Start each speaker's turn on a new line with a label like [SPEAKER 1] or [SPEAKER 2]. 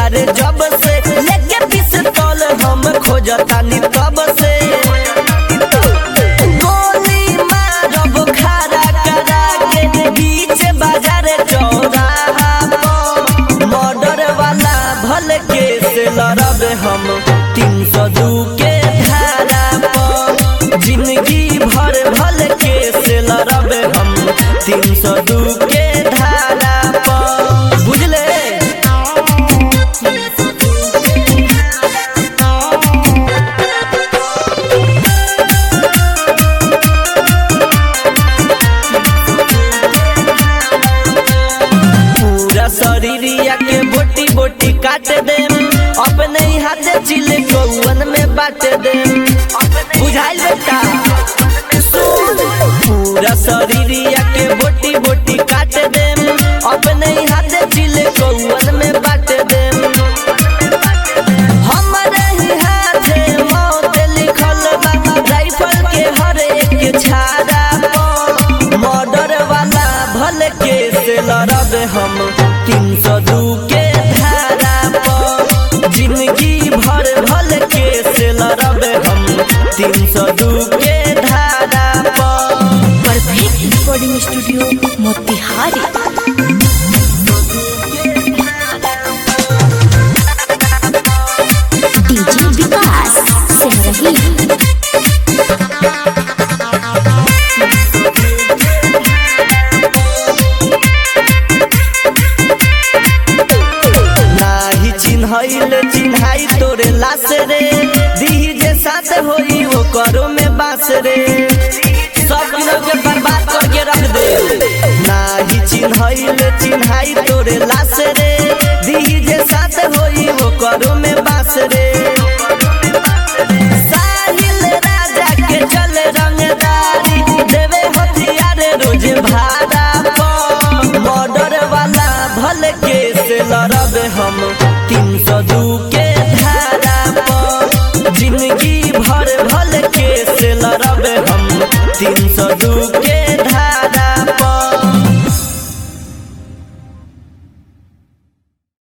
[SPEAKER 1] बारे जब से लेके पिस्तौल हम खोजतानी तब से गोली मारब खड़ा करा के बीच बाजार चौराहा पर मर्डर वाला भल के से लड़ब हम तीन सौ दू के धारा पर जिंदगी भर भल के से लड़ब हम तीन सौ दू के धारा पर बुझले पूरा शरीरिया के बोटी बोटी काट देम अपने ही हाथे चिले कौवन में बांट देम बुझाइल बेटा सुन पूरा शरीरिया के बोटी बोटी काट देम अपने ही हाथे चिले कौवन में बांट देम हमारे ही हाथे मौत लिखल बा राइफल के हर एक छाड़ा पर मर्डर वाला भल के से लड़ब हम तीन सौ दू के धारा पर जिंदगी भर भल के से लड़ब हम तीन सौ दू के धारा पर
[SPEAKER 2] perfect recording studio Motihari DJ Vikas Simrahi
[SPEAKER 1] नाही चिन्हैल चिन्हाई तोरे लाश रे दीही जे साथ होई वो करो में बास रे सब दिनों के बर्बाद करके रख दे नाही चिन्हैल चिन्हाई